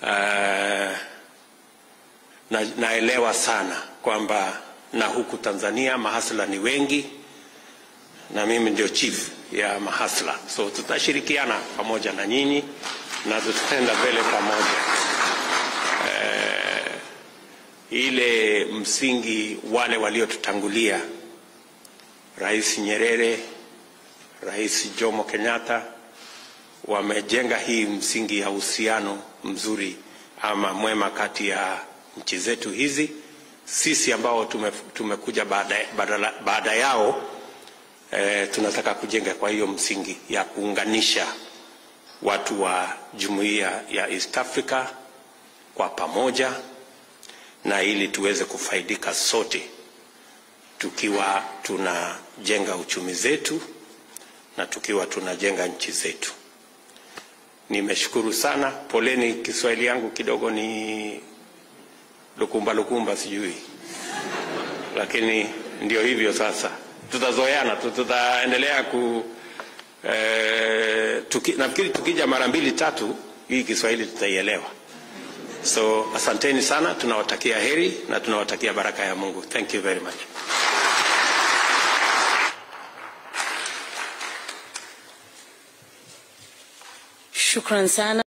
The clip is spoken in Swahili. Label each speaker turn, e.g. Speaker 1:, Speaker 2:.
Speaker 1: uh, na, naelewa sana kwamba na huku Tanzania mahasla ni wengi na mimi ndio chief ya mahasla, so tutashirikiana pamoja na nyinyi na tutaenda mbele pamoja. Eh, ile msingi wale waliotutangulia, Rais Nyerere, Rais Jomo Kenyatta wamejenga hii msingi ya uhusiano mzuri ama mwema kati ya nchi zetu hizi. Sisi ambao tume, tumekuja baada, baada, baada yao eh, tunataka kujenga kwa hiyo msingi ya kuunganisha watu wa jumuiya ya East Africa kwa pamoja, na ili tuweze kufaidika sote tukiwa tunajenga uchumi zetu na tukiwa tunajenga nchi zetu. Nimeshukuru sana. Poleni, Kiswahili yangu kidogo ni lukumba lukumba, sijui, lakini ndio hivyo sasa. Tutazoeana tu, tutaendelea ku eh, tuki, nafikiri tukija mara mbili tatu hii Kiswahili tutaielewa. So asanteni sana, tunawatakia heri na tunawatakia baraka ya Mungu. Thank you very much.
Speaker 2: Shukran sana.